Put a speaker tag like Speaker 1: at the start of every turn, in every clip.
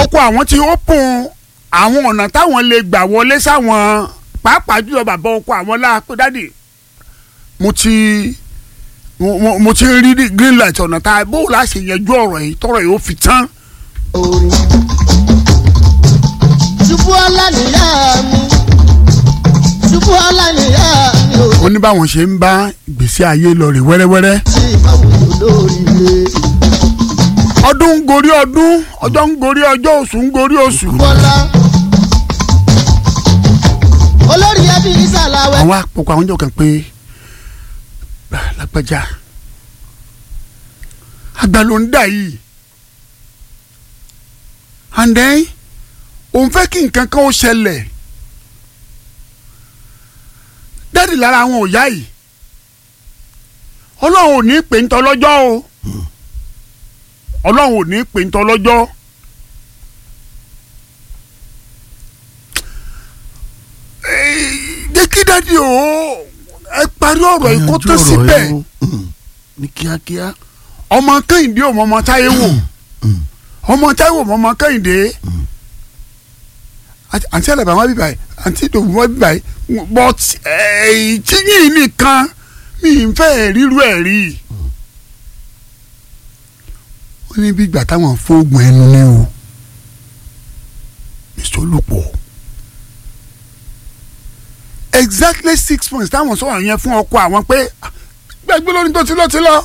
Speaker 1: ọkọ àwọn ti open àwọn ọ̀nà táwọn lè gbà wọlé sáwọn pàápàá jùlọ bàbá ọkọ àwọn láàpẹ dáàdì mo ti mo- mo- mo ti rí green light ọ̀nà tá a bó o láṣẹ yanjú ọ̀rọ̀ yìí tọrọ yìí ó fi tán.
Speaker 2: orin. ṣubú ọlá nìyá mi ṣubú ọlá nìyá mi ò
Speaker 1: ó ní báwọn ṣe ń bá ìgbésí ayé lọ rè wẹ́rẹ́wẹ́rẹ́.
Speaker 2: sí ìbáwòrán olóríire.
Speaker 1: ọdún ń gorí ọdún ọjọ́ ń gorí ọjọ́ oṣù ń gorí oṣù.
Speaker 2: bọ́lá olórí ẹbí ìsàlàwẹ̀.
Speaker 1: àwọn àpòkọ àwọn jọ kàn pé "Ah, lágbájá àgbà ló ń dà yìí and then òun fẹ́ kí nǹkan kan ó ṣẹlẹ̀ dáàdì lára àwọn òyà yìí ọlọ́run ò ní pè ń tọ́lọ́jọ́ o ọlọ́run ò ní pè ń tọ́lọ́jọ́ jẹ́ kí dáàdì o ẹ parí ọ̀rọ̀ yìí kó tó síbẹ̀
Speaker 3: ní kíákíá.
Speaker 1: ọmọ kẹ́hìndé ò mọ ọmọ táyé wò ọmọ táyé wò mọ ọmọ kẹ́hìndé àti àǹtí àlàbà wọn bíbáyìí àǹtí ìdòwú wọn bíbáyìí but tíyìn nìkan mi ì fẹ́ ríru ẹ̀ rí wọ́n ní bí ìgbà táwọn fóògùn ẹnu ní o mr olùpọ̀ exactly six months táwọn sọ̀rọ̀ yẹn fún ọkọ àwọn pé gbẹgbẹ lórí tó ti lọ ti lọ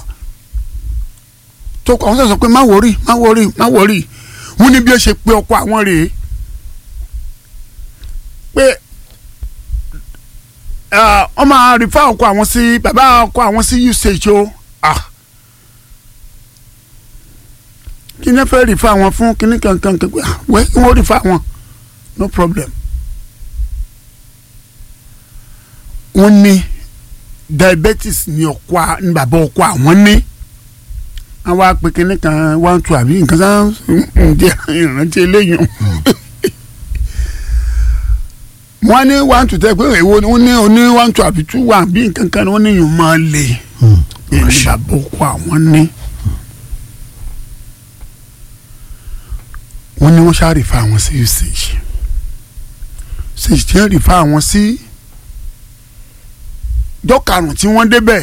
Speaker 1: tó kọ àwọn sọ pé má wọrí má wọrí má wọrí wọn ní bí ó ṣe pé ọkọ àwọn rèé pé ọmọ àrífà ọkọ àwọn sí bàbá ọkọ àwọn sí usage o ah kí ni ẹ fẹ́ rìfà wọn fún kíní kankan kankan wẹ́ kí wọ́n rìfà wọn no problem wọ́n ní diabetes ní ọkọ ní bàbá ọkọ àwọn ní àwọn apè kínní kan one two àbí nǹkan sáà ń jẹ ìrántí eléyìí wọ́n ní one two tẹ́ pé èwo ni wọ́n ní oní one two àbí two one bí nǹkan kan ni wọ́n ní yìí máa lè ní bàbá ọkọ àwọn ní. wọ́n ní wọ́n ṣáà rí fa àwọn sí usage usage tí wọ́n rí fa àwọn sí. Si, jọ́ karùn-ún tí wọ́n débẹ̀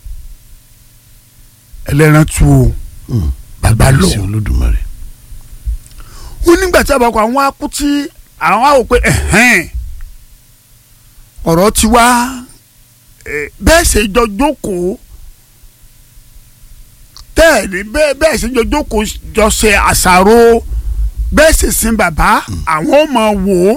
Speaker 1: ẹlẹ́ran tu o bàbá lọ
Speaker 3: sí olódùmarè.
Speaker 1: wọ́n nígbà tí àbàkọ́ àwọn akú tí àwọn àwò pé ọ̀rọ̀ ti wá bẹ́ẹ̀ ṣe jọ jókòó tẹ́ẹ̀rí bẹ́ẹ̀ ṣe jọ jókòó jọ ṣe àṣàrò bẹ́ẹ̀ ṣe sin bàbá àwọn ò mọ̀ wò ó.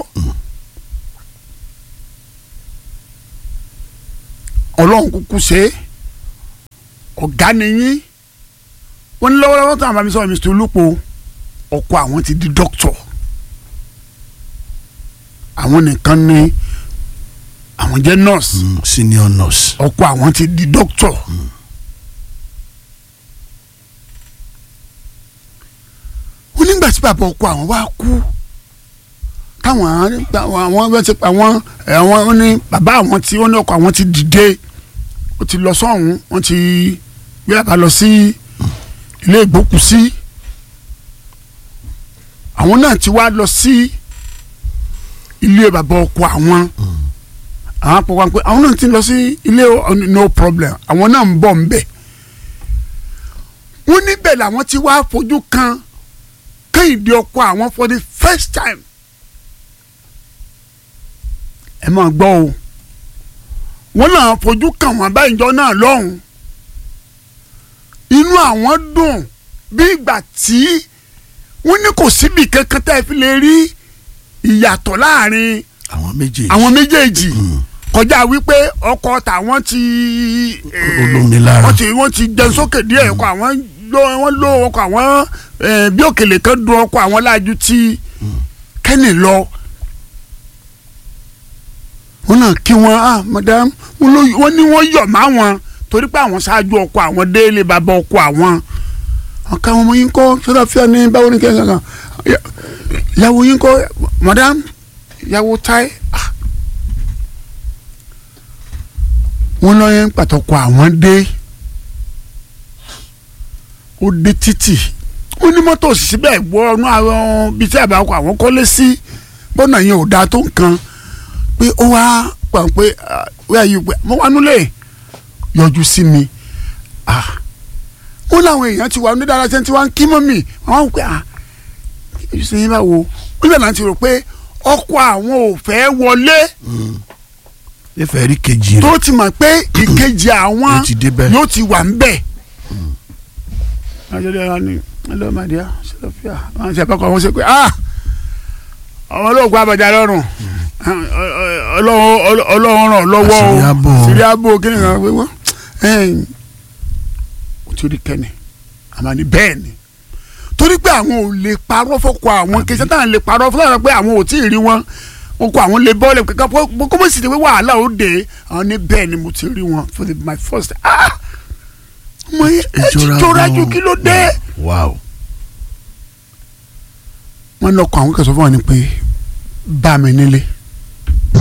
Speaker 1: ọlọ́run kúkú ṣe é ọ̀gá nìyí wọ́n ní lọ́wọ́lọ́wọ́ tó àwọn bàmí sọ̀rọ̀ Mr. Olúpo ọkọ àwọn ti di dókítọ̀ àwọn nìkan ní àwọn jẹ́ nọ́ọ̀sì
Speaker 3: senior nurse.
Speaker 1: ọkọ àwọn ti di dókítọ̀ wọ́n nígbà tí bàbá ọkọ àwọn wá kú táwọn àwọn bẹ́ẹ̀ ti pa wọ́n àwọn ní bàbá àwọn tí wọ́n ní ọkọ àwọn ti dìde ó ti lọ sọ́hún wọ́n ti gbé àbá lọ sí ilé ìgbókùsí àwọn náà ti wá lọ sí ilé bàbá ọkọ àwọn àwọn àpò wọn pé àwọn náà ti lọ sí ilé no problem àwọn náà ń bọ̀ ń bẹ̀ wọ́n níbẹ̀ làwọn ti wá fojú kan Kẹ́hìndé ọkọ àwọn for the first time ẹ máa gbọ́ o wọ́n náà fojú kàn wọ́n báyìí jọ náà lọ́hùn inú àwọn dùn bí ìgbà tí wọ́n ní kò síbi kankan tẹ́ ẹ fi lè rí ìyàtọ̀ láàrin
Speaker 3: àwọn méjèèjì.
Speaker 1: àwọn méjèèjì kọjá wípé ọkọ tàwọn ti
Speaker 3: olómi lára.
Speaker 1: wọ́n ti wọ́n ti jẹun sókè díẹ̀ ọkọ àwọn ló wọ́n ló ọkọ àwọn bí òkèlè kan dùn ọkọ àwọn láàjú tí kẹ́nì lọ wọn náà kí wọn ah madam wọn ní wọn yọ̀ má wọn torí pé àwọn ṣáájú ọkọ àwọn délé bàbá ọkọ àwọn ọkọ àwọn ọmọ yín kọ́ sọ́dọ̀ fíà ní báwo ní kẹ́kẹ́ kan ìyàwó yín kọ́ madam ìyàwó táì ah wọn lọ yẹn pàtàkì àwọn dé ó dé títì wọ́n ní mọ́tò òṣìṣẹ́ bẹ́ẹ̀ wọ ọ̀nà àwọn bíi tí àbáwọ̀ àwọn kọ́lé sí bọ́nà yẹn ò dáa tó nǹkan pé ó wá pa pé wíwá yìí pé mo wà nílé yọjú sí mi ah wọ́n láwọn èèyàn ti wà ní dára sẹ́ni tí wọ́n ń kí mọ́ mi àwọn wò pé ah kí ṣe yín báwo wọ́n bẹ̀rẹ̀ láti rò pé ọkọ àwọn ò fẹ́ wọlé
Speaker 3: ìfẹ́ rí kejì rẹ̀
Speaker 1: tó ti mọ̀ pé ìkejì àwọn
Speaker 3: Yóò ti débẹ̀.
Speaker 1: yóò ti wà ń bẹ̀. ajọ́dẹ̀ wa ni hello my dear ṣẹlẹ́fíà wọ́n ṣe àpapọ̀ àwọn ṣe pé ah àwọn olóògùn abàjá lọ́rùn ọlọ́run ọlọ́run ràn lọ́wọ́
Speaker 3: Àṣírí
Speaker 1: o
Speaker 3: àbò.
Speaker 1: sírí àbò kí ni kan pé wọ́n ó ti rí kẹ́ni àmọ́ ni bẹ́ẹ̀ ni torí pé àwọn ò lè parọ́ fọ́kọ àwọn kì í sẹ́tàn lè parọ́ fún àwọn pé àwọn ò tí ì rí wọn wọn kọ àwọn lè bọ́ọ̀lù kankan kó mọ̀ sí ti pé wàhálà ó dé àwọn ní bẹ́ẹ̀ ni mo ti rí wọn for the, my first ah mo yẹ ẹ ti jọra ju kí ló dé.
Speaker 3: wow
Speaker 1: wọ́n lọ kọ àwọn kẹsàn-án fún wọn ni pé bá mi nílé